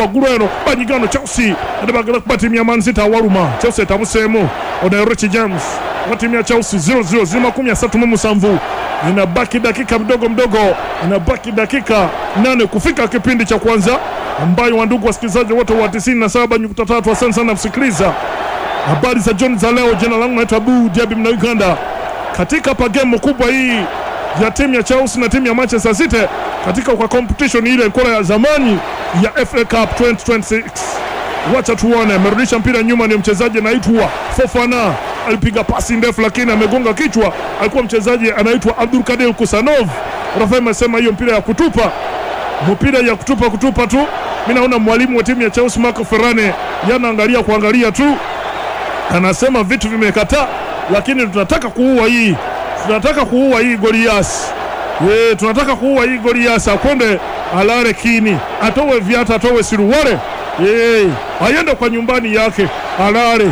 waggulu banyigano chelsea ate bagala kuba tiimu ya Man City awaluma chelsea etabuseemu ono rich james wa tiimu ya chelsea 00 ziri makumi asatu mu musanvu inabaki dakika mdogo mdogo inabaki dakika nane kufika kipindi cha kwanza ambayo wandugu wasikilizaji wote wa 97.3 asante sana kusikiliza habari za John za leo. Jina langu naitwa Abu Jabi mna Uganda, katika pagemo kubwa hii ya timu ya Chelsea na timu ya Manchester City katika kwa competition ile ilikuwa ya zamani ya FA Cup 2026. Wacha tuone, amerudisha mpira nyuma, ni mchezaji anaitwa Fofana, alipiga pasi ndefu lakini amegonga kichwa. Alikuwa mchezaji anaitwa Abdul Kadir Kusanov. Rafa amesema hiyo mpira ya kutupa, mpira ya kutupa kutupa tu. Mimi naona mwalimu wa timu ya Chelsea Marco Ferrane yanaangalia kuangalia tu anasema vitu vimekataa, lakini tunataka kuua hii, tunataka kuua hii Golias. Ye, tunataka kuua hii Golias, akwende alale kini, atowe viatu, atowe siruwale, ye, aende kwa nyumbani yake alale.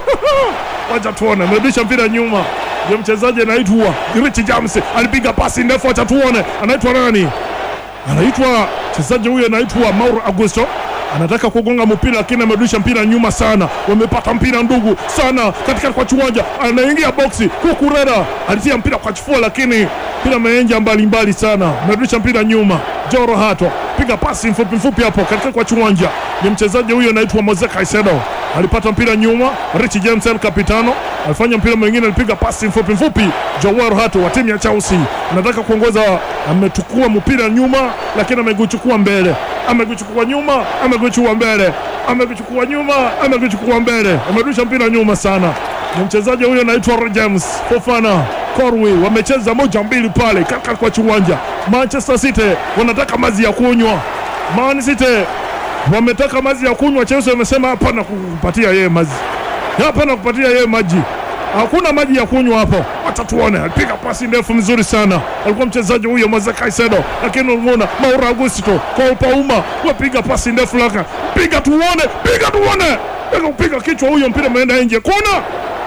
Wacha tuone, amerudisha mpira nyuma, ndio mchezaji anaitwa Rich James, alipiga pasi ndefu, wacha tuone, anaitwa nani? Anaitwa mchezaji huyo anaitwa Mauro Augusto anataka kugonga mpira lakini amerudisha mpira nyuma sana. Wamepata mpira ndugu sana katika kwa kiwanja, anaingia boksi. Kukurera alitia mpira kwa chifua, lakini mpira ameenja mbalimbali sana, amerudisha mpira nyuma. Joro Hato piga pasi mfupi mfupi hapo katika kwa kiwanja, ni mchezaji huyo anaitwa Moise Caicedo alipata mpira nyuma. Rich James El Capitano alifanya mpira mwingine, alipiga pasi mfupi mfupi. Joao Hato wa timu ya Chelsea anataka kuongoza, amechukua mpira nyuma, lakini ameguchukua mbele amekuchukua nyuma, amekuchukua mbele, amekuchukua nyuma, amekuchukua mbele, amerusha mpira nyuma sana. Ni mchezaji huyo anaitwa James Fofana Corwi, wamecheza moja mbili pale kaka kwa kiwanja. Manchester City wanataka maji ya kunywa, Man City wametaka maji ya kunywa. Chelsea wamesema hapana kupatia yeye maji, hapana kupatia yeye maji hakuna maji ya kunywa hapo. Wacha tuone, alipiga pasi ndefu mzuri sana, alikuwa mchezaji huyo Moise Caicedo, lakini unaona Mauro Augusto kwa upauma, wapiga pasi ndefu laka, piga tuone, piga tuone, piga kupiga kichwa, huyo mpira umeenda nje, kona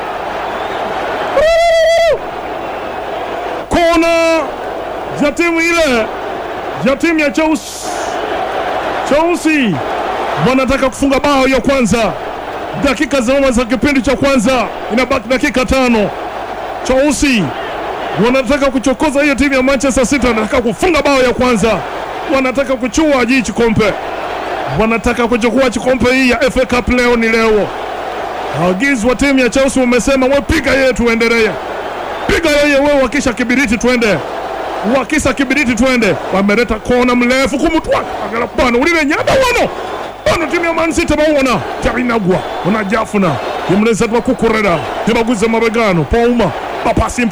kona ya timu ile ya timu ya Chelsea. Chelsea wanataka kufunga bao ya kwanza dakika za nyuma za kipindi cha kwanza, inabaki dakika tano. Chelsea wanataka kuchokoza hiyo timu ya Manchester City, wanataka kufunga bao ya kwanza, wanataka kuchua hii chikompe, wanataka kuchukua chikompe hii ya FA Cup. Leo ni leo. Agizo wa timu ya Chelsea wamesema, we piga yeye, tuendelee, piga yeye, we wakisha kibiriti, twende wakisa kibiriti, twende. Wameleta kona mrefu kumutwa agala bwana ulile nyada wano bano timu ya Man City bawona tainagwa unajafuna imuleza twakukurera tibaguze mabegano pauma bapasi